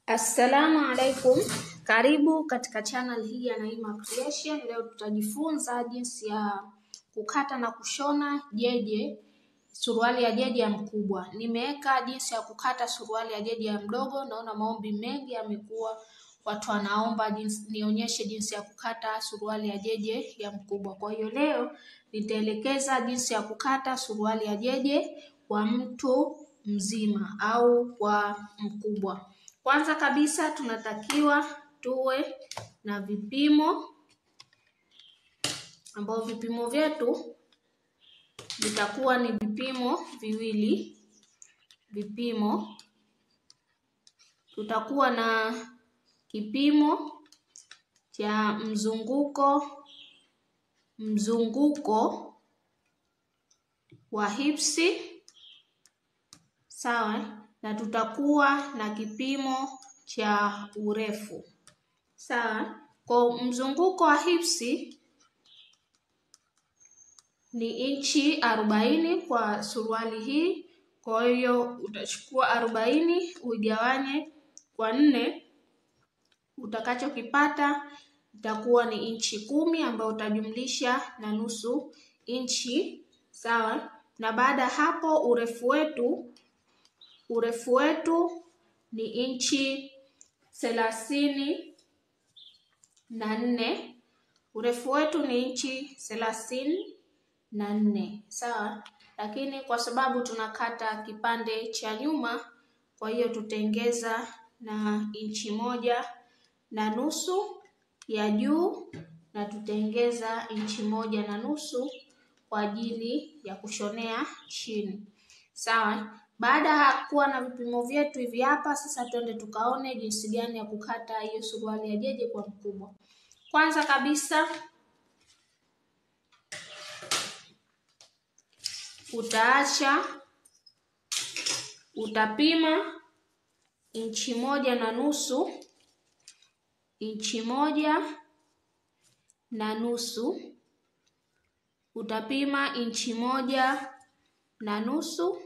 Assalamu alaikum, karibu katika channel hii ya Naima Creation. Leo tutajifunza jinsi ya kukata na kushona jeje, suruali ya jeje ya mkubwa. Nimeweka jinsi ya kukata suruali ya jeje ya mdogo. Naona maombi mengi yamekuwa, watu wanaomba jinsi, nionyeshe jinsi ya kukata suruali ya jeje ya mkubwa. Kwa hiyo leo nitaelekeza jinsi ya kukata suruali ya jeje kwa mtu mzima au kwa mkubwa. Kwanza kabisa tunatakiwa tuwe na vipimo ambao vipimo vyetu vitakuwa ni vipimo viwili. Vipimo tutakuwa na kipimo cha mzunguko mzunguko wa hipsi sawa, na tutakuwa na kipimo cha urefu sawa. Kwa mzunguko wa hipsi ni inchi arobaini kwa suruali hii. Kwa hiyo utachukua arobaini uigawanye kwa nne, utakachokipata itakuwa ni inchi kumi ambayo utajumlisha na nusu inchi sawa. Na baada ya hapo urefu wetu urefu wetu ni inchi thelathini na nne. Urefu wetu ni inchi thelathini na nne sawa, lakini kwa sababu tunakata kipande cha nyuma, kwa hiyo tutengeza na inchi moja na nusu ya juu na tutengeza inchi moja na nusu kwa ajili ya kushonea chini sawa. Baada ya kuwa na vipimo vyetu hivi hapa, sasa twende tukaone jinsi gani ya kukata hiyo suruali ya jeje kwa mkubwa. Kwanza kabisa utaacha utapima inchi moja na nusu inchi moja na nusu utapima inchi moja na nusu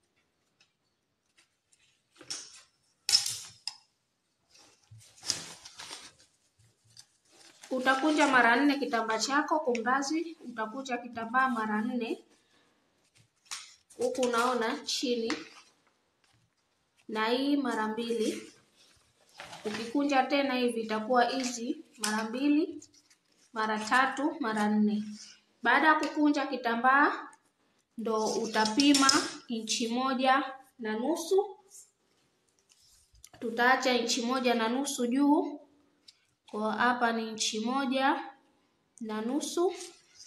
utakunja mara nne kitambaa chako kumbazi, utakunja kitambaa mara nne huku unaona chini, na hii mara mbili. Ukikunja tena hivi itakuwa hizi mara mbili, mara tatu, mara nne. Baada ya kukunja kitambaa ndo utapima inchi moja na nusu. Tutaacha inchi moja na nusu juu, kwa hapa ni inchi moja na nusu.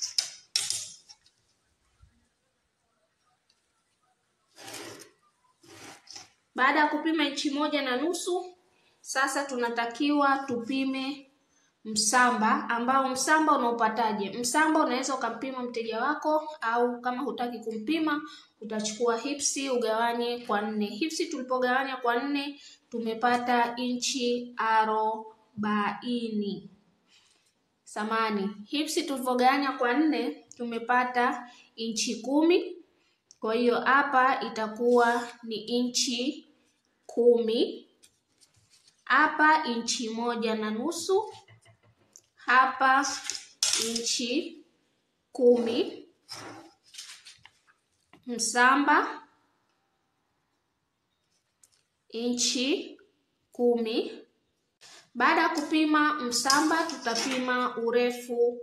Baada ya kupima inchi moja na nusu, sasa tunatakiwa tupime msamba, ambao msamba unaupataje? Msamba unaweza ukampima mteja wako, au kama hutaki kumpima utachukua hipsi ugawanye kwa nne. Hipsi tulipogawanya kwa nne tumepata inchi arobaini. Samani, hipsi tulivyogawanya kwa nne tumepata inchi kumi. Kwa hiyo hapa itakuwa ni inchi kumi, hapa inchi moja na nusu, hapa inchi kumi. Msamba inchi kumi. Baada ya kupima msamba, tutapima urefu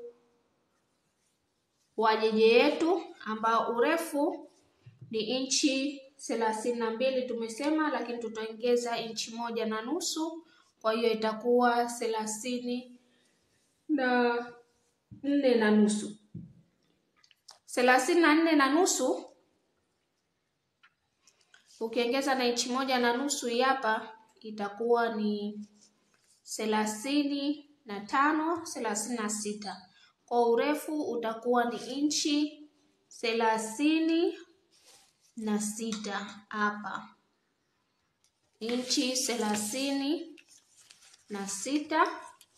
wa jeje yetu ambao urefu ni inchi thelathini na mbili tumesema, lakini tutaongeza inchi moja na nusu, kwa hiyo itakuwa thelathini na nne na nusu. Thelathini na nne na nusu ukiongeza na inchi moja na nusu hii hapa itakuwa ni thelathini na tano, thelathini na sita. Kwa urefu utakuwa ni inchi thelathini na sita hapa inchi thelathini na sita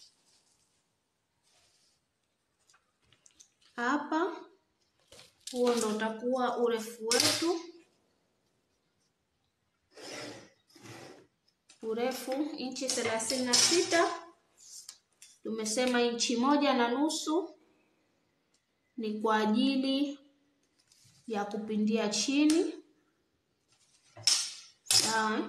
hapa. Huo ndo utakuwa urefu wetu urefu inchi thelathini na sita. Tumesema inchi moja na nusu ni kwa ajili ya kupindia chini, sawa.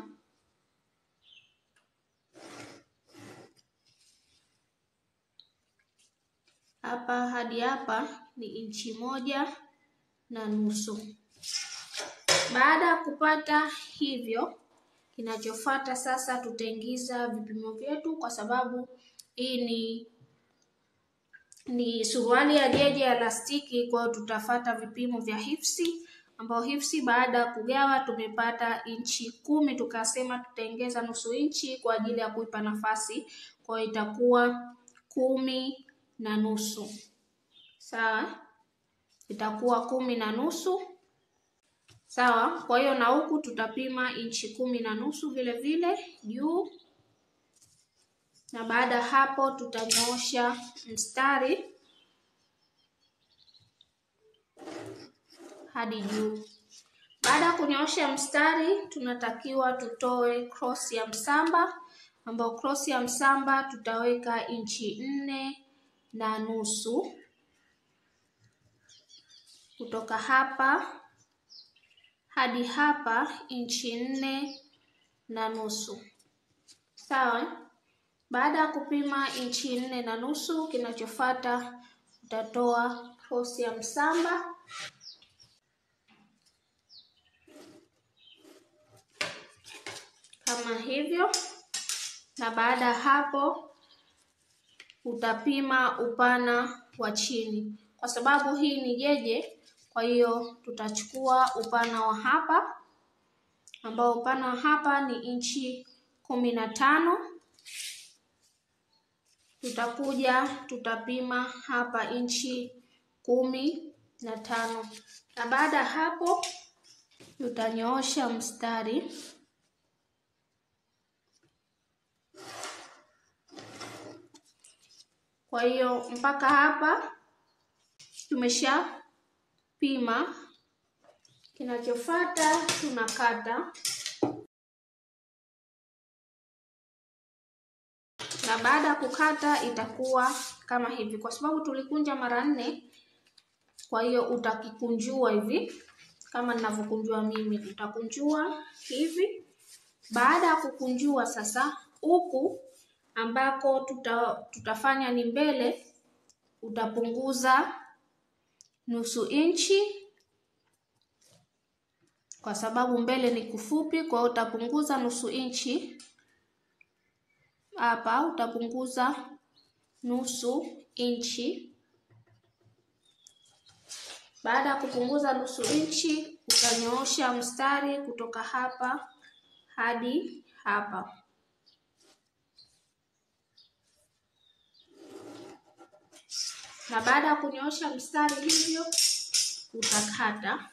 Hapa hadi hapa ni inchi moja na nusu. Baada ya kupata hivyo, kinachofuata sasa tutaingiza vipimo vyetu, kwa sababu hii ni ni suruali ya jeje ya lastiki. Kwa hiyo tutafata vipimo vya hifsi, ambao hifsi baada ya kugawa tumepata inchi kumi, tukasema tutaongeza nusu inchi kwa ajili ya kuipa nafasi, kwa hiyo itakuwa kumi na nusu sawa, itakuwa kumi na nusu sawa. Kwa hiyo na huku tutapima inchi kumi na nusu vile vile juu, na baada ya hapo tutanyoosha mstari hadi juu. Baada ya kunyoosha mstari, tunatakiwa tutoe cross ya msamba, ambao cross ya msamba tutaweka inchi nne na nusu kutoka hapa hadi hapa inchi nne na nusu sawa. Baada ya kupima inchi nne na nusu, kinachofuata utatoa cross ya msamba kama hivyo, na baada ya hapo utapima upana wa chini, kwa sababu hii ni jeje. Kwa hiyo tutachukua upana wa hapa ambao upana wa hapa ni inchi kumi na tano. Tutakuja tutapima hapa inchi kumi na tano, na baada ya hapo tutanyoosha mstari Kwa hiyo mpaka hapa tumeshapima. Kinachofuata tunakata, na baada ya kukata itakuwa kama hivi, kwa sababu tulikunja mara nne. Kwa hiyo utakikunjua hivi kama ninavyokunjua mimi, utakunjua hivi. Baada ya kukunjua sasa, huku ambako tuta, tutafanya ni mbele, utapunguza nusu inchi kwa sababu mbele ni kufupi. Kwa hiyo utapunguza nusu inchi hapa, utapunguza nusu inchi. Baada ya kupunguza nusu inchi, utanyoosha mstari kutoka hapa hadi hapa. na baada ya kunyoosha mstari hivyo utakata.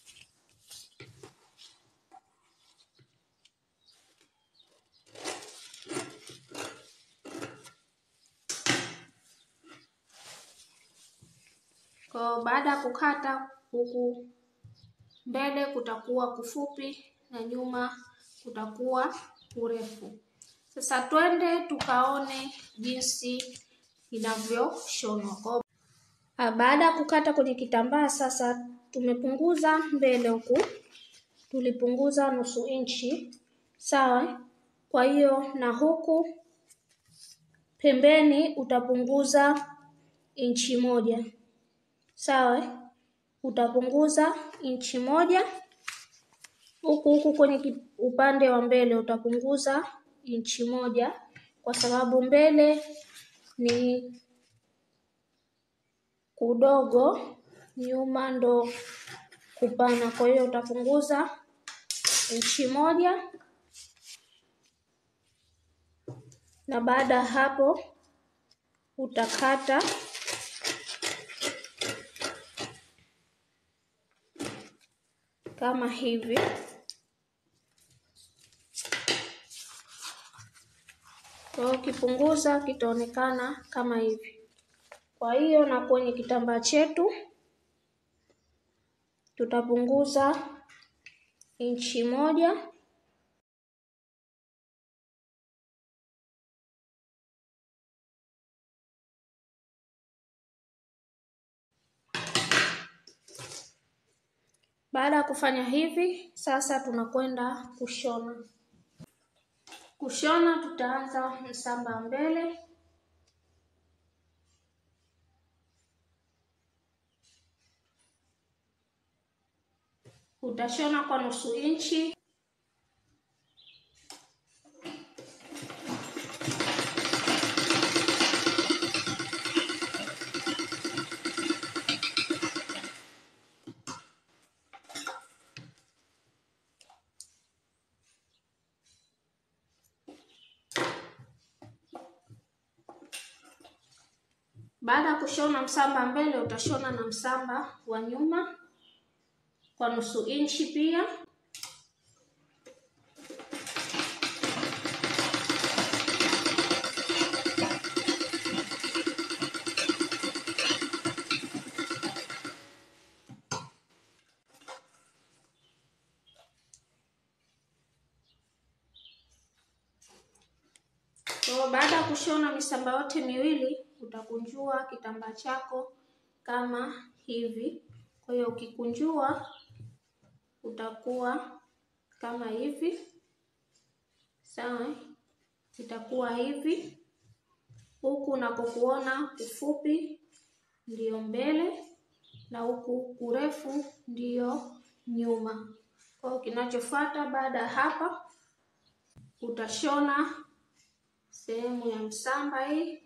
Kwa baada ya kukata, huku mbele kutakuwa kufupi na nyuma kutakuwa kurefu. Sasa twende tukaone jinsi inavyoshonwa. Baada ya kukata kwenye kitambaa sasa, tumepunguza mbele huku, tulipunguza nusu inchi sawa. Kwa hiyo na huku pembeni utapunguza inchi moja sawa, utapunguza inchi moja huku huku kwenye upande wa mbele utapunguza inchi moja kwa sababu mbele ni kudogo, nyuma ndo kupana. Kwa hiyo utapunguza inchi moja, na baada ya hapo utakata kama hivi. Kwa hiyo ukipunguza kitaonekana kama hivi. Kwa hiyo na kwenye kitambaa chetu tutapunguza inchi moja Baada ya kufanya hivi, sasa tunakwenda kushona. Kushona tutaanza msamba mbele, utashona kwa nusu inchi. Baada ya kushona msamba mbele, utashona na msamba wa nyuma kwa nusu inchi pia. Kwa baada ya kushona misamba yote miwili, utakunjua kitambaa chako kama hivi. Kwa hiyo ukikunjua utakuwa kama hivi, sawa. Itakuwa hivi, huku unakokuona ufupi ndiyo mbele na huku urefu ndiyo nyuma. Kwa hiyo kinachofuata baada ya hapa, utashona sehemu ya msamba hii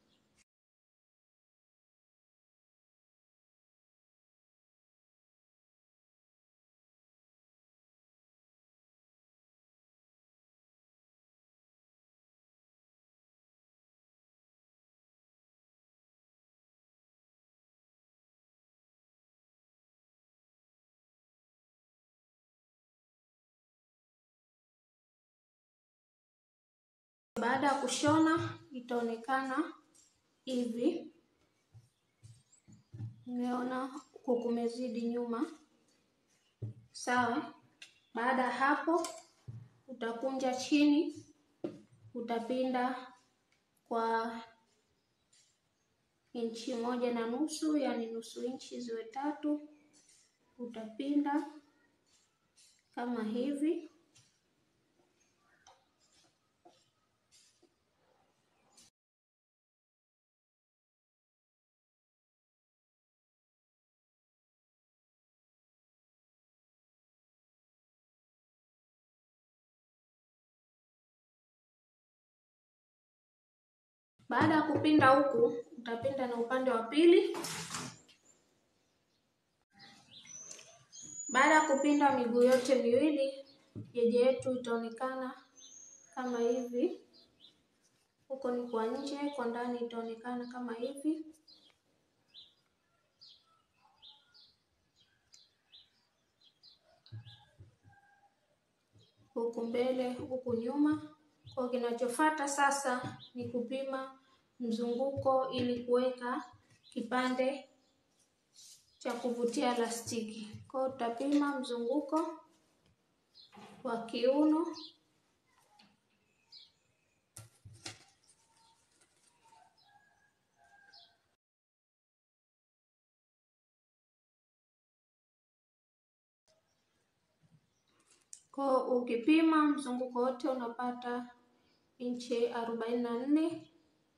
Baada ya kushona itaonekana hivi. Umeona huku kumezidi nyuma, sawa. Baada ya hapo, utakunja chini, utapinda kwa inchi moja na nusu, yaani nusu inchi ziwe tatu. Utapinda kama hivi. Baada ya kupinda huku, utapinda na upande wa pili. Baada ya kupinda miguu yote miwili, jeje yetu itaonekana kama hivi. Huko ni kwa nje, kwa ndani itaonekana kama hivi. Huku mbele, huku nyuma. Kwa kinachofuata sasa ni kupima mzunguko ili kuweka kipande cha kuvutia lastiki. Kwa hiyo utapima mzunguko wa kiuno kwa ukipima mzunguko wote unapata inchi arobaini na nne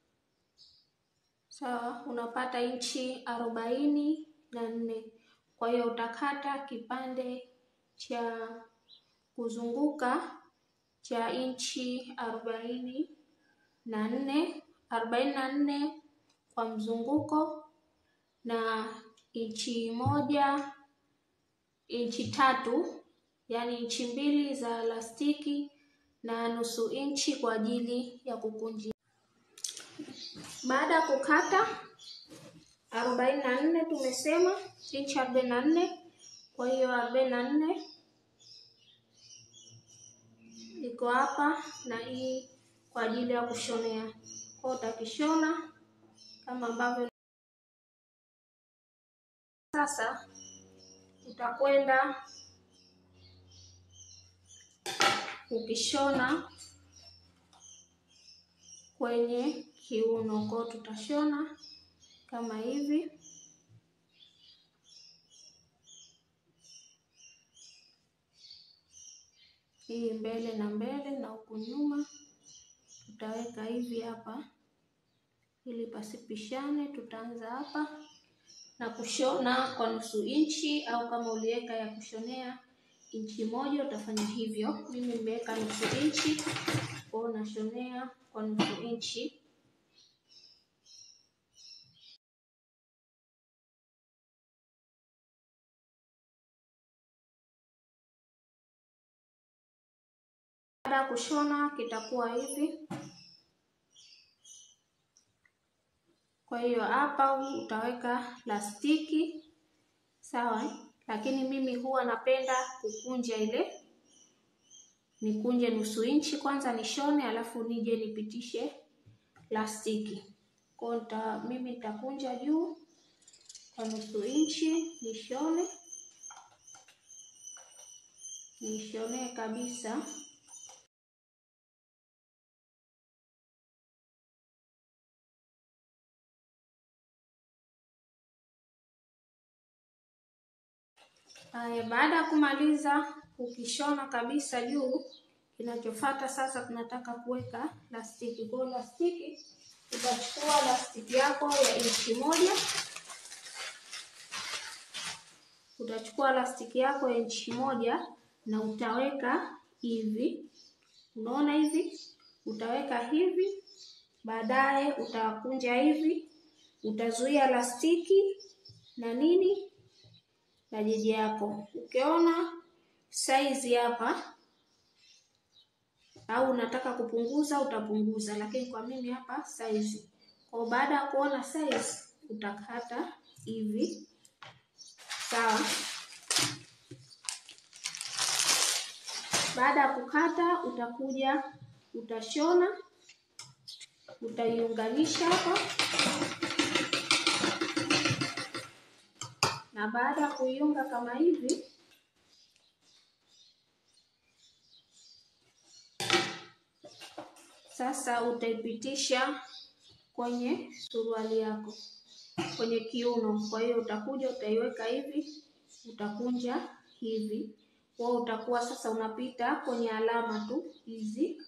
sawa, unapata inchi arobaini na nne. Kwa hiyo utakata kipande cha kuzunguka cha inchi arobaini na nne arobaini na nne kwa mzunguko na inchi moja inchi tatu yaani inchi mbili za lastiki na nusu inchi kwa ajili ya kukunjia. Baada ya kukata arobaini na nne tumesema inchi arobaini na nne kwa hiyo arobaini na nne iko hapa na hii kwa ajili ya kushonea. Kwa utakishona kama ambavyo sasa utakwenda ukishona kwenye kiuno. Kwa tutashona kama hivi. hii mbele na mbele na huku nyuma tutaweka hivi hapa ili pasipishane. Tutaanza hapa na kushona kwa nusu inchi, au kama uliweka ya kushonea inchi moja utafanya hivyo. Mimi nimeweka nusu inchi, kwao nashonea kwa nusu inchi. Baada ya kushona kitakuwa hivi. Kwa hiyo hapa utaweka plastiki sawa, lakini mimi huwa napenda kukunja ile, nikunje nusu inchi kwanza nishone, alafu nije nipitishe plastiki. Kwa hiyo mimi nitakunja juu kwa nusu inchi nishone, nishonee kabisa. Haya, baada ya kumaliza ukishona kabisa juu, kinachofuata sasa tunataka kuweka plastiki. Kwa hiyo plastiki, utachukua plastiki yako ya inchi moja, utachukua plastiki yako ya inchi moja na utaweka hivi, unaona hivi, utaweka hivi, baadaye utakunja hivi, utazuia plastiki na nini na jeje yako. Ukiona saizi hapa au unataka kupunguza utapunguza, lakini kwa mimi hapa saizi. Kwa baada ya kuona saizi utakata hivi, sawa. Baada ya kukata, utakuja utashona, utaiunganisha hapa na baada ya kuiunga kama hivi, sasa utaipitisha kwenye suruali yako, kwenye kiuno. Kwa hiyo utakuja utaiweka hivi, utakunja hivi, kwa utakuwa sasa unapita kwenye alama tu hizi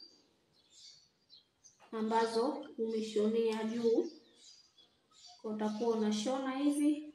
ambazo umeshonea juu, kwa utakuwa unashona hivi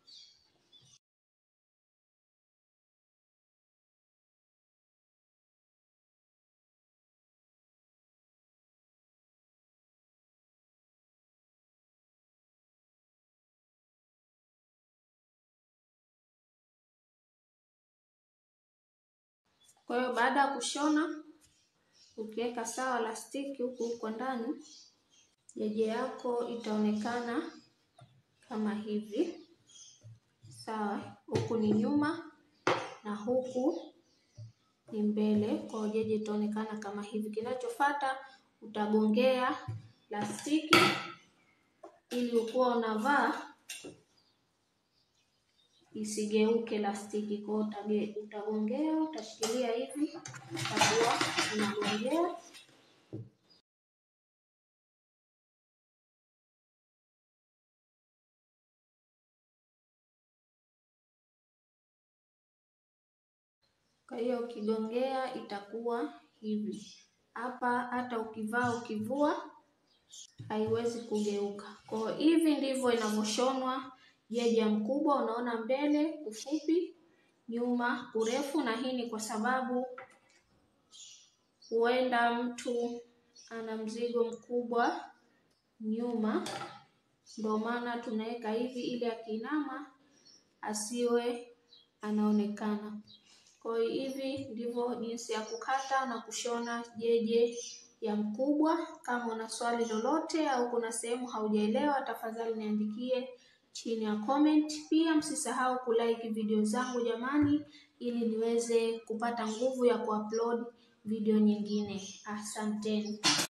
Kwa hiyo baada ya kushona, ukiweka sawa plastiki huku huko ndani, jeje yako itaonekana kama hivi, sawa. Huku ni nyuma na huku ni mbele, kwa hiyo jeje itaonekana kama hivi. Kinachofuata utagongea plastiki ili ukuwa unavaa isigeuke plastiki. Kwa hiyo utagongea, utashikilia hivi, utakuwa unagongea. Kwa hiyo ukigongea itakuwa hivi hapa, hata ukivaa ukivua haiwezi kugeuka. Kwa hiyo hivi ndivyo inavyoshonwa jeje mkubwa. Unaona mbele ufupi, nyuma urefu, na hii ni kwa sababu huenda mtu ana mzigo mkubwa nyuma, ndio maana tunaweka hivi ili akiinama asiwe anaonekana. Kwa hiyo hivi ndivyo jinsi ya kukata na kushona jeje ya mkubwa. Kama una swali lolote au kuna sehemu haujaelewa, tafadhali niandikie chini ya comment. Pia msisahau kulike video zangu jamani, ili niweze kupata nguvu ya kuupload video nyingine. Asanteni.